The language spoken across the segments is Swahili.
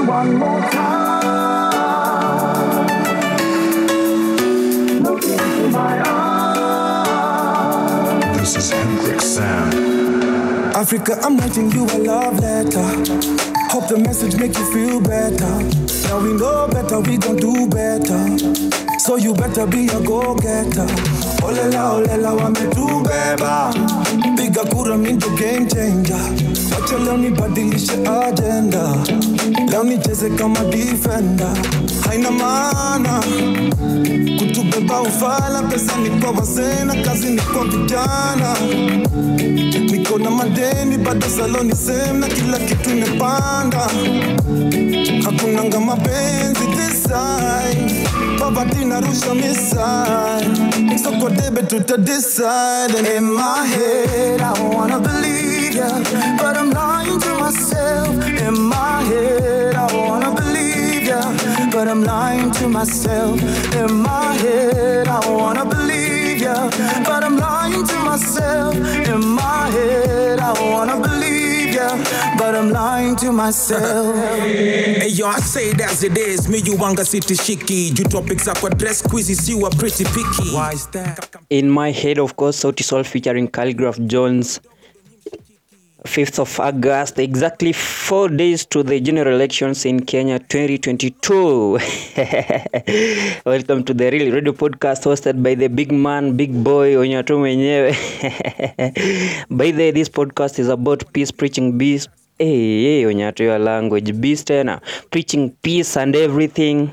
one more time. Look into my eyes. This is Hendrik Sam. Africa, I'm writing you a love letter. Hope the message make you feel better. Now we know better, we gon' do better. So you better be a go-getter. Olela olela wametubeba, piga kura mi ndo game changer. Wacha leo nibadilishe agenda, leo nicheze kama defender. Haina maana kutubeba ufala, pesa ni kwa wazee na kazi ni kwa vijana niko na madeni bado saloni same na kila kitu imepanda hakunanga mapenzi this side poverty narusha miside soko debe tuta decide and in my head I wanna believe ya but I'm lying to myself in my head I wanna believe ya but I'm lying to myself in my head I wanna believe ya but I'm lying to myself in my head I wanna believe ya but I'm lying to myself Hey yo, I say it as it is. Me you wanga city shiki. You topics up dress quizzes, you are pretty picky. Why is that? In my head, of course, Sauti Sol featuring Calligraph Jones. 5th of August, exactly four days to the general elections in Kenya 2022. Welcome to the Real Radio Podcast hosted by the big man, big boy, Onyato mwenyewe. by the way, this podcast is about peace, preaching peace. Hey, hey, Onyato your language, beast tena. Preaching peace and everything.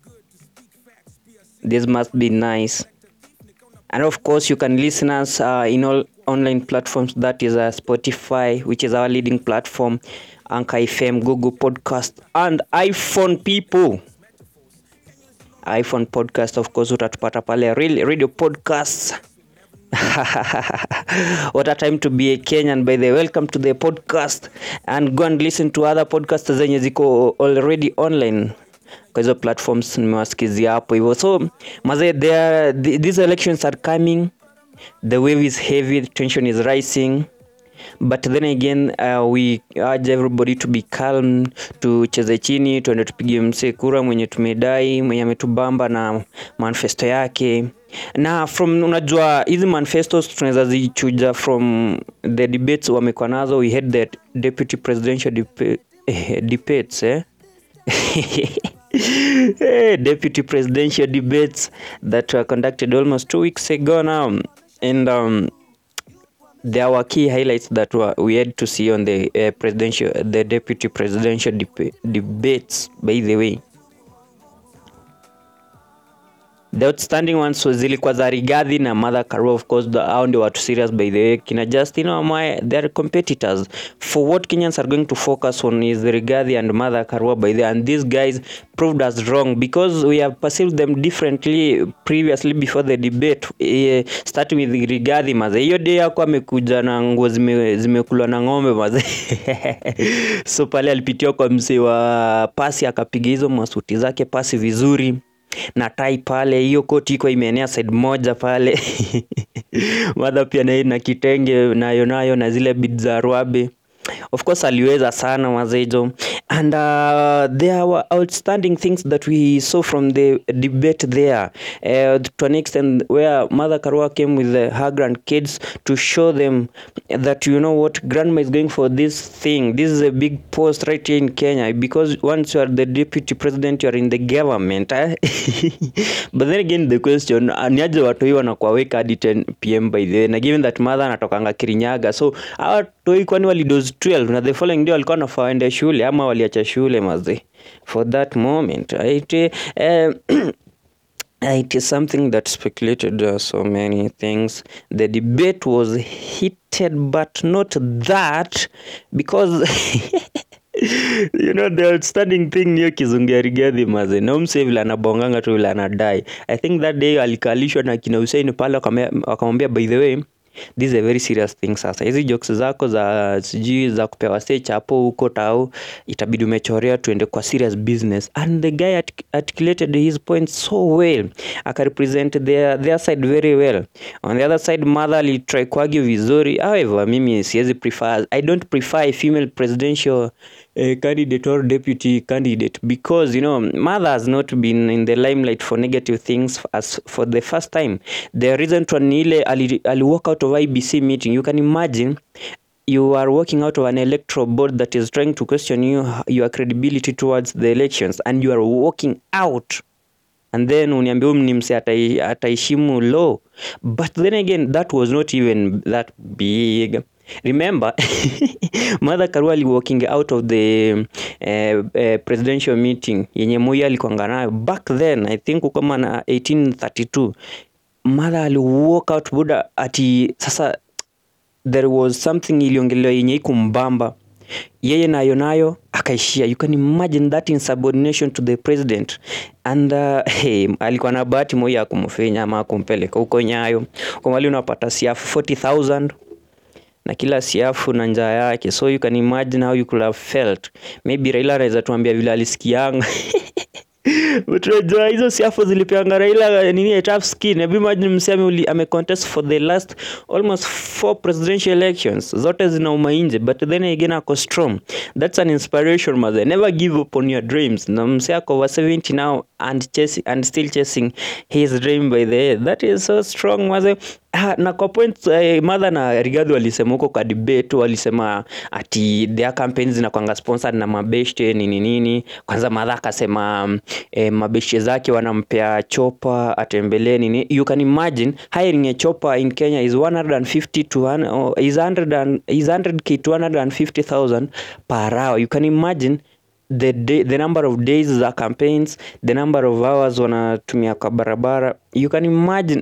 This must be nice. And of course, you can listen us uh, in all online platforms. That is uh, Spotify, which is our leading platform, Anchor FM, Google Podcast, and iPhone people. iPhone podcast, of course, utatupata pale Real radio podcasts. what a time to be a Kenyan by the way. welcome to the podcast and go and listen to other podcasts zenye ziko already online kwa hizo platforms nimewasikizia hapo hivyo so maze there, th- these elections are coming the wave is heavy the tension is rising but then again uh, we urge everybody to be calm tucheze chini tuende tupige msee kura mwenye tumedai mwenye ametubamba na manifesto yake na from unajua hizi manifestos tunaweza zichuja from the debates wamekuwa nazo we had the deputy presidential deba- eh, debates eh? Eh, deputy presidential debates that were conducted almost two weeks ago now and um, there were key highlights that were, we had to see on the uh, presidential the deputy presidential deb- debates by the way the outstanding ones was zilikuwa za rigadhi na mother karua of course the- hao ndio watu serious by the way kina justin wamae they are competitors for what kenyans are going to focus on is rigadhi and mother karua by the way and these guys proved us wrong because we have perceived them differently previously before the debate eh, starting with rigadhi maze hiyo day yako amekuja na nguo zime- zimekulwa na ng'ombe maze so pale alipitia kwa msee wa pasi akapiga hizo masuti zake pasi vizuri na tai pale hiyo koti iko imeenea side moja pale madha pia na, na kitenge nayo nayo na zile bid za rwabe of course aliweza sana mazejo and uh, there were outstanding things that we saw from the debate there uh, to an extent where mother karua came with uh, her grandkids to show them that you know what grandma is going for this thing this is a big post right here in kenya because once you are the deputy president you are in the government eh? but then again the question uh, ni aje watoi wanakuwaweka hadi 10 pm by the way na given that mother anatokanga kirinyaga so hawa toi kwani walidos 12 na the following day walikuwa wanafaa waende shule ama waliacha shule maze for that moment right? eh, it is something that speculated uh, so many things. The debate was heated, but not that because you know the outstanding thing niyo kizungia rigadhi maze na umse vile anabonganga tu vile anadai i think that day alikalishwa na kina Hussein pale wakame- wakamwambia by the way this is a very serious thing sasa hizi jokes zako za sijui za kupewa stage hapo huko tau itabidi umechorea tuende kwa serious business and the guy artic- articulated his point so well akarepresent their, their side very well on the other side mother alitry kuargue vizuri however mimi siwezi prefer i don't prefer a female presidential uh, candidate or deputy candidate because you know mother has not been in the limelight for negative things as for the first time the recent one ni ile ali, ali walk out of ibc meeting you can imagine you are walking out of an electoral board that is trying to question you your credibility towards the elections and you are walking out and then uniambia huyu ni mse atai, ataheshimu law but then again that was not even that big remember Martha Karua ali walking out of the uh, uh, presidential meeting yenye Moi alikuanga nayo back then I think kama na 1832 Martha ali walk out buda ati sasa there was something iliongelewa yenye ikumbamba yeye nayo nayo akaishia you can imagine that insubordination to the president and uh, hey, alikuwa na bahati Moi ya kumfinya ama kumpeleka huko Nyayo kwa mali unapata siafu 40000 na kila siafu na njaa yake so you can imagine how you could have felt maybe Raila anaweza tuambia vile alisikianga But unajua hizo siafu zilipeanga Raila nini a tough skin. Hebu imagine msemi ame contest for the last almost four presidential elections. Zote zinauma nje but then again ako strong. That's an inspiration mother. Never give up on your dreams. Na mse ako over 70 now and chasing and still chasing his dream by the head. That is so strong mother. Ah, na kwa point eh, Martha na Rigathi walisema huko kwa debate walisema ati their campaigns zinakwanga sponsored na mabeshte nini nini. Kwanza Martha akasema mm, eh, mabeshte zake wanampea chopa atembelee nini. You can imagine hiring a chopper in Kenya is 150 to one, oh, is 100 and, is 100k to 150,000 per hour. You can imagine the day, the number of days za campaigns, the number of hours wanatumia kwa barabara. You can imagine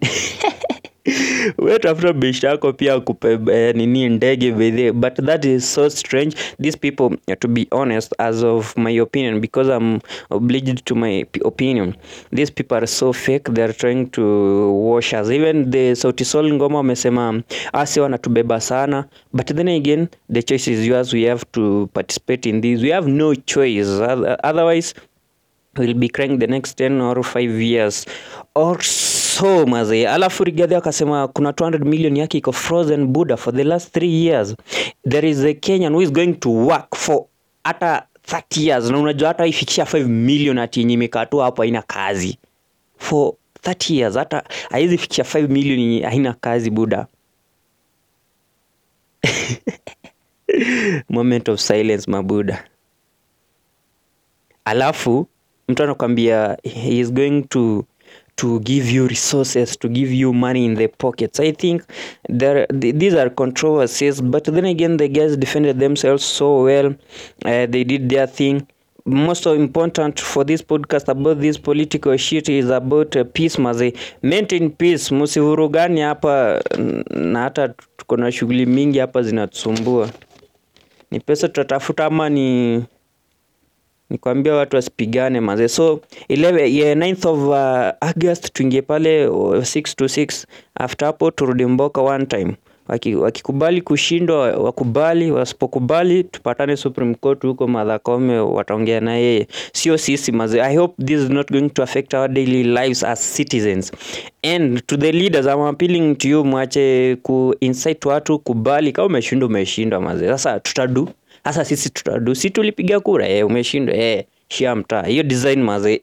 we tafuta beshi yako pia kupe eh, nini ndege bedhe but that is so strange these people eh, to be honest as of my opinion because i'm obliged to my p- opinion these people are so fake they are trying to wash us even the sauti sol ngoma wamesema asi wanatubeba sana but then again the choice is yours we have to participate in this we have no choice Oth- otherwise will be crying the next 10 or 5 years or so mazee alafu rigadhi akasema kuna 200 million yake iko frozen buddha for the last 3 years there is a kenyan who is going to work for hata 30 years na unajua hata ifikisha 5 million ati yenye imekaa tu hapo haina kazi for 30 years hata haizi fikisha 5 million yenye haina kazi buda moment of silence mabuda alafu mtu anakwambia he is going to to give you resources to give you money in the pockets i think there th- these are controversies but then again the guys defended themselves so well uh, they did their thing most of important for this podcast about this political shit is about uh, peace maze maintain peace msivurugani hapa n- na hata tuko na shughuli mingi hapa zinatusumbua ni pesa tutatafuta ama ni ni kuambia watu wasipigane maze so 11 yeah, 9th of uh, august tuingie pale uh, 6 to 6 after hapo turudi mboka one time Waki- wakikubali kushindwa wakubali wasipokubali tupatane supreme court huko madhakome wataongea na yeye sio sisi maze i hope this is not going to affect our daily lives as citizens and to the leaders I'm appealing to you mwache ku incite watu kubali kama umeshindwa umeshindwa maze sasa tutadu sasa sisi tutadu si tulipiga kura eh, umeshindwa eh, shia mtaa hiyo design maze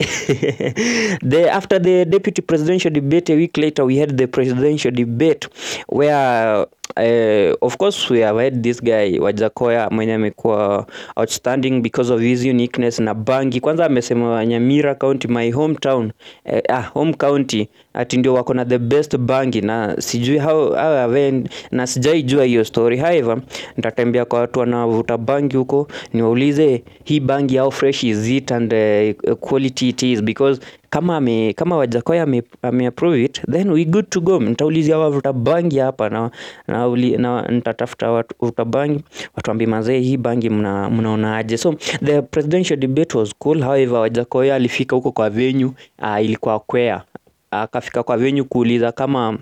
the after the deputy presidential debate a week later we had the presidential debate where uh, of course we have had this guy wajakoya mwenye amekuwa outstanding because of his uniqueness na bangi kwanza amesema nyamira county my hometown eh, ah, home county ati ndio wako na the best bangi na sijui how, how have I- na sijaijua hiyo story however nitatembea kwa watu wanavuta bangi huko niwaulize hii bangi how fresh is it and uh, quality it is because kama ame, kama wajakoya ame, ame approve it then we good to go nitaulizia wavuta bangi hapa na, na, uli- na nitatafuta watu wavuta bangi watuambie mazee hii bangi mna, mnaonaje so the presidential debate was cool however wajakoya alifika huko kwa venue uh, ilikuwa kwea akafika kwa venue kuuliza kama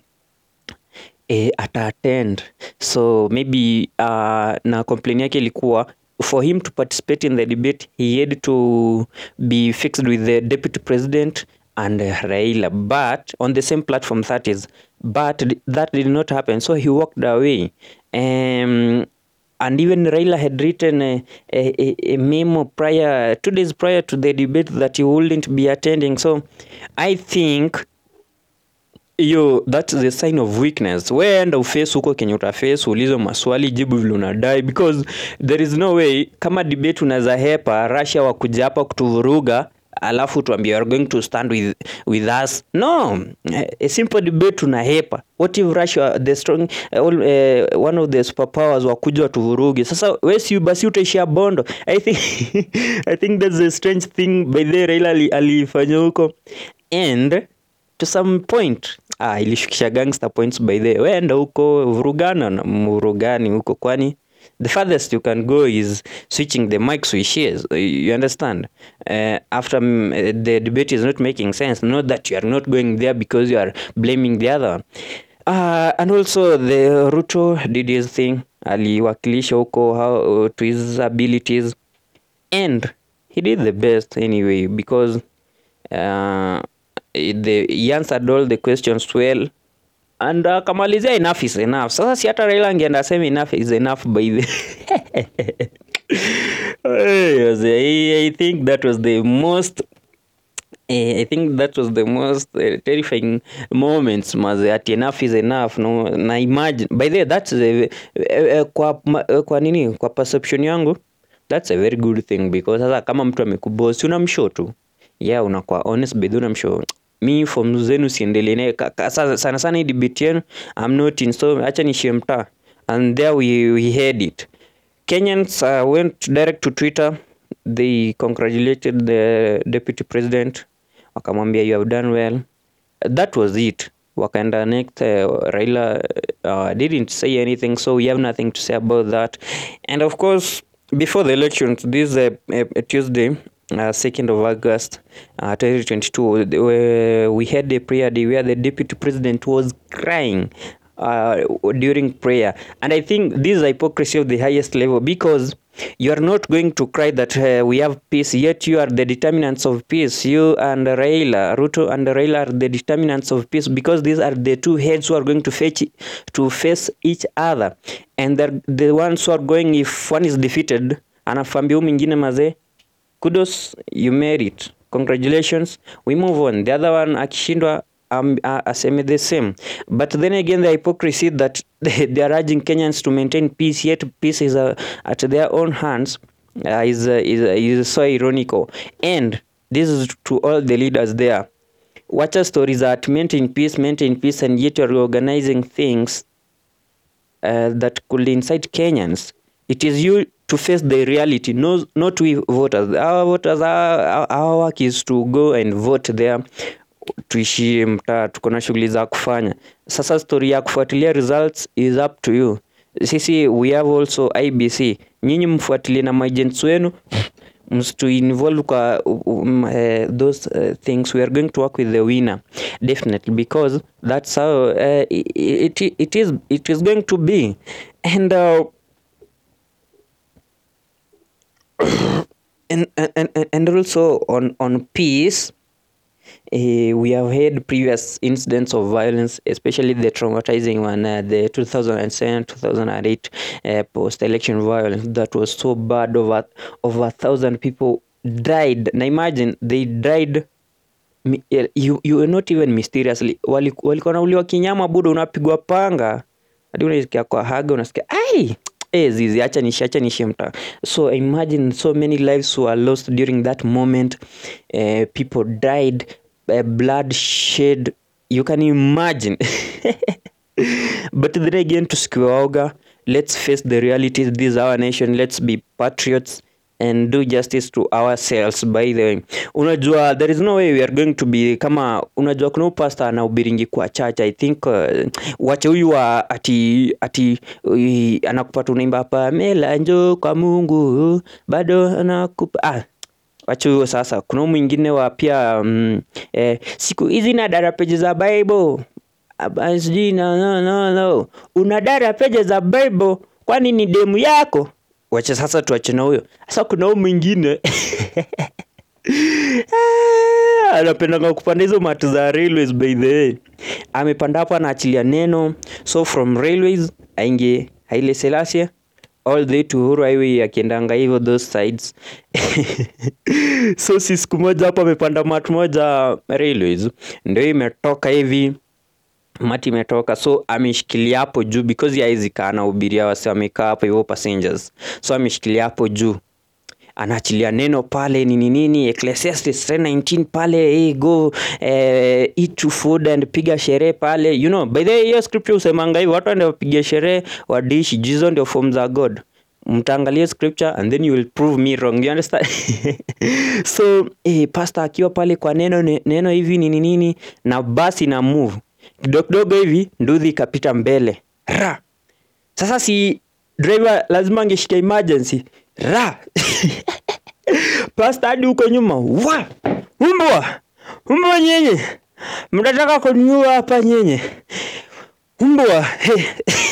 eh, ata attend so maybe uh, na complain yake ilikuwa for him to participate in the debate he had to be fixed with the deputy president and uh, Raila but on the same platform that is but that did not happen so he walked away um, and even Raila had written a, a, a, a memo prior two days prior to the debate that he wouldn't be attending so I think hiyo that's the sign of weakness weenda uface huko kenye utaface ulizo maswali jibu vile unadai because there is no way kama debate unaweza hepa russia wakuja hapa kutuvuruga alafu tuambie are going to stand with, with us no a simple debate unahepa what if russia the strong all, uh, one of the superpowers wakuja watuvuruge sasa wesi basi utaishia bondo i think i think that's a strange thing by the raila ali- alifanya huko and to some point ah, ilishukisha gangster points by the wenda huko vurugana na mvurugani huko kwani the farthest you can go is switching the mics with shares you understand uh, after mm, the debate is not making sense not that you are not going there because you are blaming the other one uh, and also the ruto did his thing aliwakilisha huko how, to his abilities and he did the best anyway because uh, the, he answered all the questions well and akamalizia enough is enough sasa si hata raila angeenda aseme enough is enough by the Hey, I, I think that was the most Eh, I think that was the most uh, terrifying moments maze ati enough is enough no na imagine by the way that's a, uh, uh, kwa, ma- uh, kwa nini kwa perception yangu that's a very good thing because sasa kama mtu amekubosi unamshow tu yeah unakuwa honest bedhi unamshow mi form zenu siendelee naye Ka- ka- sa- sana sana hii debate yenu I'm not in so acha nishie mtaa and there we, we had it Kenyans uh, went direct to Twitter. They congratulated the deputy president, wakamwambia you have done well. That was it. Wakaenda next. Uh, Raila uh, didn't say anything, so we have nothing to say about that. And of course, before the elections, this uh, uh, Tuesday, uh, 2nd of August, uh, 2022, the- where we had a prayer day where the deputy president was crying uh, during prayer. And I think this is hypocrisy of the highest level because you are not going to cry that uh, we have peace, yet you are the determinants of peace. You and Raila, Ruto and Raila are the determinants of peace because these are the two heads who are going to fetch to face each other, and they're the ones who are going. If one is defeated, anafambia huyu mwingine mazee kudos you made it congratulations we move on the other one akishindwa um, uh, aseme the same but then again the hypocrisy that they, they are urging kenyans to maintain peace yet peace is uh, at their own hands uh, is, uh, is, uh, is so ironical and this is to all the leaders there wacha stories that maintain peace maintain peace and yet you're organizing things uh, that could incite Kenyans. It is you to face the reality, no, not we voters. Our voters, our, our, our work is to go and vote there tuishie mtaa, tuko na shughuli za kufanya. Sasa story ya kufuatilia results is up to you. Sisi we have also IBC, nyinyi mfuatilie na maagents wenu msitu involve kwa um, uh, those uh, things we are going to work with the winner definitely because that's how uh, it, it, it is it is going to be and uh, and, and and and also on on peace uh, we have had previous incidents of violence, especially the traumatizing one, uh, the 2007 2008 uh, post election violence that was so bad. Over, over a thousand people died. Now imagine they died. mi- eh, You, you were not even mysteriously Wali- walikuwa nauliwa kinyama budo unapigwa panga hadi unasikia kwa haga unasikia ai Eh, zizi acha nishi acha nishi mta so imagine so many lives were lost during that moment uh, people died uh, blood shed you can imagine but then again tusikiwaoga let's face the realities this is our nation let's be patriots and do justice to ourselves by the way unajua there is no way we are going to be kama unajua kuna upasta anaubiringi kwa church i think uh, wache huyu wa ati ati uh, anakupata unaimba hapa mela njo kwa mungu bado anakupa ah, wacha huyo sasa kuna huyu mwingine wa pia mm, eh, siku hizi na dara peji za bible Aba- sijui no, no, no, no. una dara peji za bible kwani ni demu yako wacha sasa tuache na huyo sasa kuna huyu mwingine Ah, anapendanga kupanda hizo mati za railways by the way amepanda hapo anaachilia neno so from railways aingie haile selasia all the way to Uhuru Highway akiendanga hivyo those sides so si siku moja hapo amepanda mat moja railways ndio imetoka hivi mati imetoka so ameshikilia hapo juu because haizi kaa na ubiria wasi wamekaa hapo hivyo passengers so ameshikilia hapo juu anaachilia neno pale nini nini Ecclesiastes 3:19 pale hey, go eh, eat to food and piga sherehe pale you know by the way hiyo scripture usemanga hivi watu ndio wapiga sherehe wadishi jizo ndio form za god mtaangalia scripture and then you will prove me wrong you understand so eh, pastor akiwa pale kwa neno ne- neno hivi nini nini na basi na move kidogo kidogo hivi nduthi ikapita mbele ra sasa si driver lazima angeshika emergency ra pasta hadi huko nyuma wa umbwa umbwa nyenye mnataka kuniua hapa nyenye umbwa hey.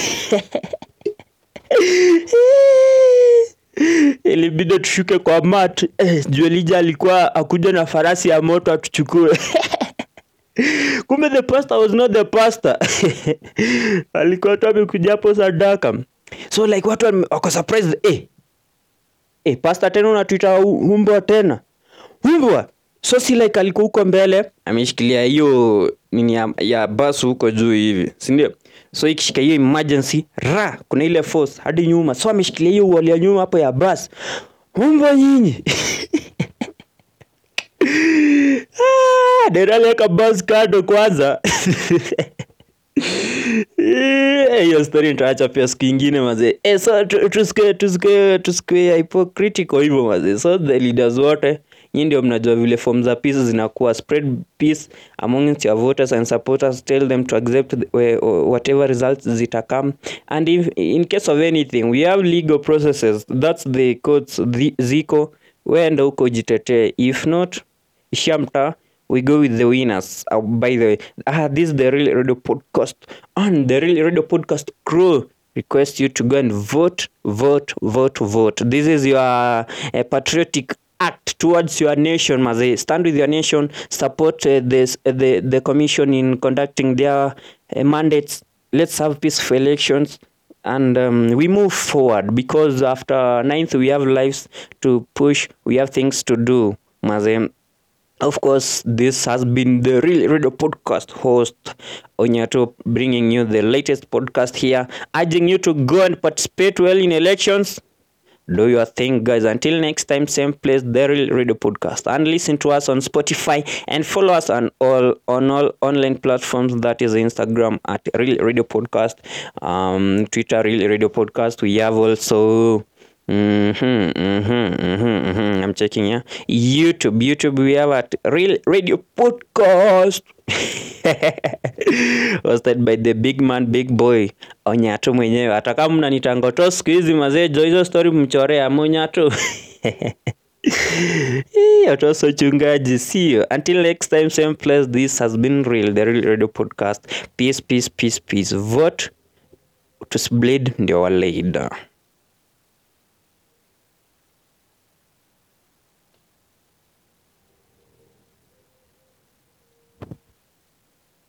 ilibidi tushuke kwa mat eh, juelija alikuwa akuja na farasi ya moto atuchukue kumbe the pastor was not the pastor alikuwa tu amekuja hapo sadaka so like watu wame- wako surprised eh, eh, pastor tena unatuita u- umbwa tena umbwa so si like alikuwa huko mbele ameshikilia hiyo nini ya, ya basi huko juu hivi sindio so ikishika hiyo emergency ra kuna ile force hadi nyuma so ameshikilia hiyo wall ya nyuma hapo ya basi umbwa nyinyi Ah, Dera aliweka bus kando kwanza Eh, hiyo story nitaacha pia siku ingine mazee eh, so tu- tusikuwe tusikuwe tusikuwe hypocritical hivyo mazee so the leaders wote nyinyi ndio mnajua vile form za peace zinakuwa spread peace amongst your voters and supporters tell them to accept the, we- whatever results zitakam and if, in case of anything we have legal processes that's the courts the, ziko weenda huko jitetee if not shamta we go with the winners uh, by the way ah, this is the real radio podcast and the real radio podcast crew request you to go and vote vote vote vote this is your uh, patriotic act towards your nation maze stand with your nation support uh, this, uh, the, the commission in conducting their uh, mandates let's have peaceful elections and um, we move forward because after ninth we have lives to push we have things to do maze of course, this has been the Real Radio Podcast host Onyato bringing you the latest podcast here, urging you to go and participate well in elections. Do your thing, guys. Until next time, same place, the Real Radio Podcast, and listen to us on Spotify and follow us on all on all online platforms. That is Instagram at Real Radio Podcast, um, Twitter Real Radio Podcast. We have also Mm-hmm, mm-hmm, mm-hmm, mm-hmm. I'm checking here. YouTube, YouTube, we have at Real Radio Podcast. Hosted by the big man, big boy Onyato mwenyewe. Hata kama mnanitangoto siku hizi mazee, jo hizo story mchorea Monyato. Otoso chungaji, see you. Until next time, same place. This has been Real, the Real Radio Podcast. Peace, peace, peace, peace. Vote to bleed ndio waleida.